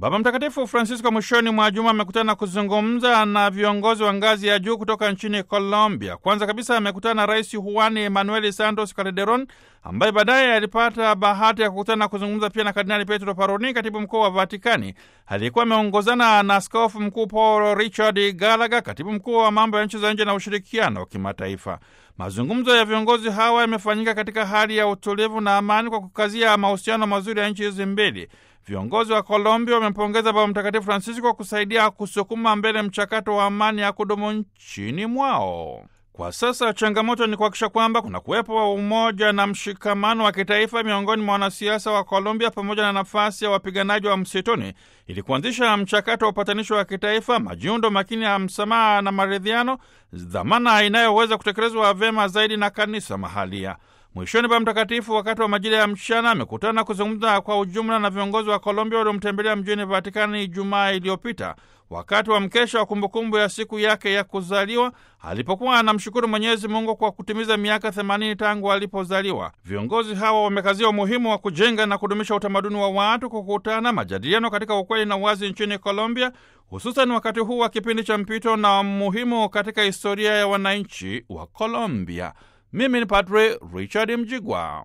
Baba Mtakatifu Francisco mwishoni mwa juma amekutana na kuzungumza na viongozi wa ngazi ya juu kutoka nchini Colombia. Kwanza kabisa amekutana na Rais Juan Manuel Santos Calderon ambaye baadaye alipata bahati ya kukutana na kuzungumza pia na Kardinali Petro Parolin, katibu mkuu wa Vatikani, aliyekuwa ameongozana na askofu mkuu Paul Richard Gallagher, katibu mkuu wa mambo ya nchi za nje na ushirikiano wa kimataifa. Mazungumzo ya viongozi hawa yamefanyika katika hali ya utulivu na amani kwa kukazia mahusiano mazuri ya nchi hizi mbili. Viongozi wa Colombia wamempongeza Baba Mtakatifu Francisco kwa kusaidia kusukuma mbele mchakato wa amani ya kudumu nchini mwao. Kwa sasa changamoto ni kuhakikisha kwamba kuna kuwepo wa umoja na mshikamano wa kitaifa miongoni mwa wanasiasa wa Colombia pamoja na nafasi ya wapiganaji wa msituni ili kuanzisha mchakato wa upatanisho wa kitaifa, majiundo makini ya msamaha na maridhiano, dhamana inayoweza kutekelezwa vyema zaidi na kanisa mahalia. Mwishoni, Baba Mtakatifu wakati wa majira ya mchana amekutana kuzungumza kwa ujumla na viongozi wa Colombia waliomtembelea mjini Vatikani Ijumaa iliyopita wakati wa mkesha wa kumbukumbu ya siku yake ya kuzaliwa alipokuwa anamshukuru Mwenyezi Mungu kwa kutimiza miaka 80 tangu alipozaliwa. Viongozi hawa wamekazia umuhimu wa kujenga na kudumisha utamaduni wa watu kukutana, majadiliano katika ukweli na uwazi nchini Colombia, hususan wakati huu wa kipindi cha mpito na muhimu katika historia ya wananchi wa Colombia. Mimi ni Padre Richard Mjigwa.